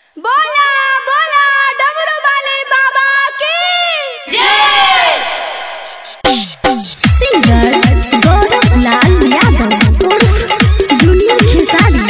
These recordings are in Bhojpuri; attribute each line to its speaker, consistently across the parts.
Speaker 1: बोला बोला डमरू वाले बाबा की
Speaker 2: सिंगर गौरव लाल यादव उर्फ जूनियर खेसारी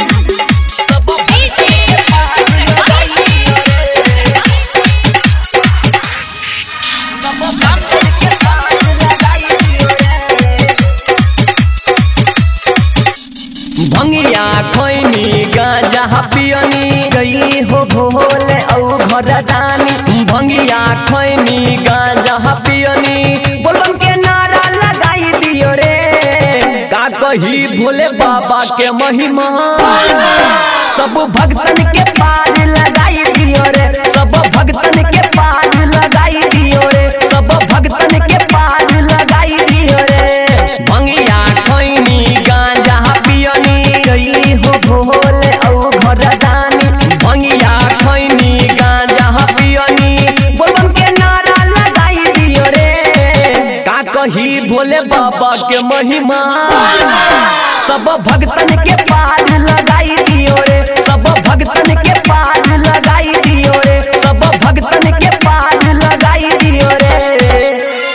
Speaker 3: भंगिया खैनी गांजा पियनी गई हो भोले औ घर दानी भंगिया खैनी गांजा पियनी बोलबम के नारा लगाई दियो रे का कही भोले बाबा के महिमा सब भक्तन के पार लगाई दियो रे सब भक्तन के पार लगाई दियो रे सब भक्तन के पार लगाई दियो रे भंगिया खैनी गांजा पियनी गई हो भोले औ घर दानी भंगिया खैनी गांजा पियनी बोलबम के नारा लगाई दियो रे का कही भोले बाबा के महिमा सब भक्तन के पार लगाई दियो रे सब भक्तन के पार लगाई दियो रे सब भक्तन के पार लगाई दियो रे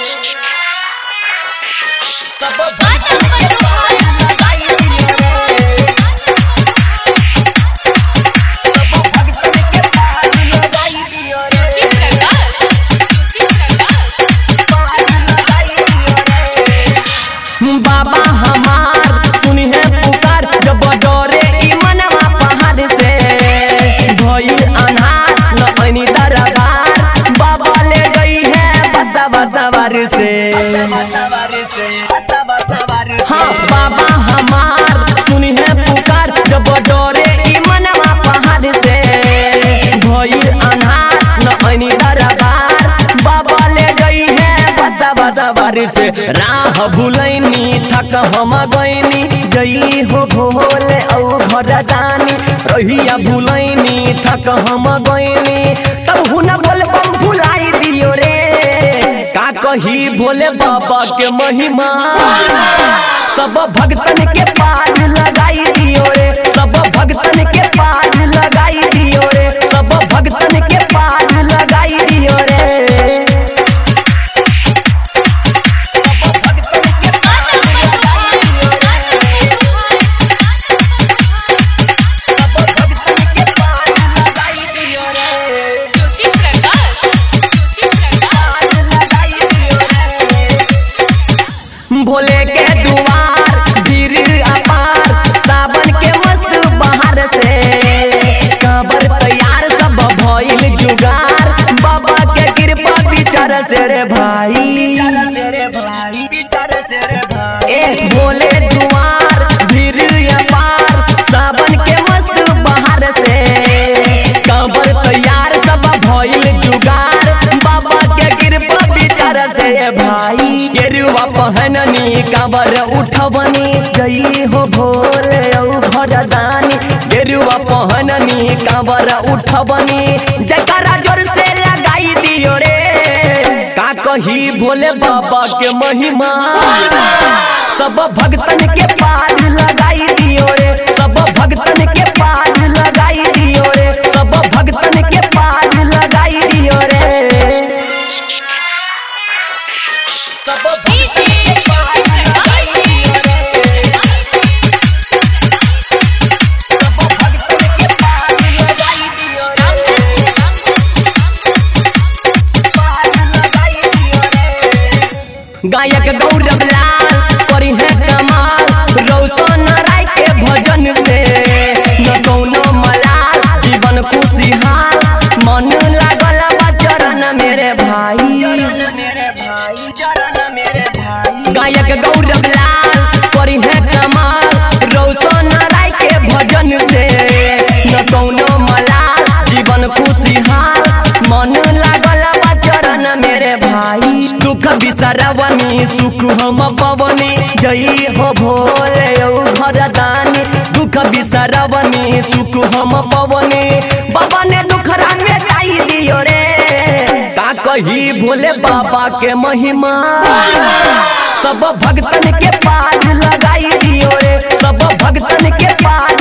Speaker 3: सब भक्तन के पार लगाई दियो रे सब भक्तन के पार लगाई दियो रे पार लगाई दियो रे बाबा हमार सुनी है पुकार जब डरे ई मनवा पहाड़ से भइल अनहार न ऐनी दरबार बाबा ले गई है बसा बसवार से हाँ बाबा हमार सुनी है पुकार जब डरे ई मनवा पहाड़ से भइल अनहार न ऐनी दरबार बाबा ले गई है बसा बसवार से राह भुलैनी थक हम गईनी गई हो भोले औ घर दानी रहिया भुलैनी थक हम गईनी तब हुन बोल बम भुलाई दियो रे का कही भोले बाबा के महिमा सब भक्तन के पार लगाई दियो रे सब भक्तन के पार लगाई दियो रे सब भक्तन के पार लगाई दियो रे भोले के दुआर भीड़ अपार सावन के मस्त बहार से काबर तैयार सब भइल जुगार बाबा के कृपा विचार से रे भाई ए भोले दुआर भीड़ अपार सावन के मस्त बहार से काबर तैयार सब भइल जुगार बाबा के कृपा विचार से रे भाई गेरुआ पहननी काबर उठवनी गई हो भोले औ घर दानी गेरुआ पहननी काबर उठवनी जकरा जोर से लगाई दियो रे का कही भोले बाबा के महिमा सब भक्तन के पार लगाई दियो रे सब भक्तन के पार लगाई दियो रे सब भक्तन के पार लगाई दियो रे सब भक्तन के पार लगाई दियो रे सब भक्तन के पार लगाई दियो रे पार लगाई दियो रे गायक गौरव लाल करी है कमाल रौशन राय के भजन से न कौनो मलाल जीवन खुशहाल मन लागल बा चरण मेरे भाई गायक गौरव लाल करी है कमाल रौशन राय के भजन से न कौनो मलाल जीवन खुशहाल मन लागल बा चरण मेरे भाई दुख बिसरवनी सुख हम पवनी जई हो भोले औ घर दानी दुख बिसरवनी सुख हम पवनी बाबा ने दुखरा मिटाई दियो रे का कही भोले बाबा के महिमा सब भक्तन के पार लगाई दियो रे सब भक्तन के पार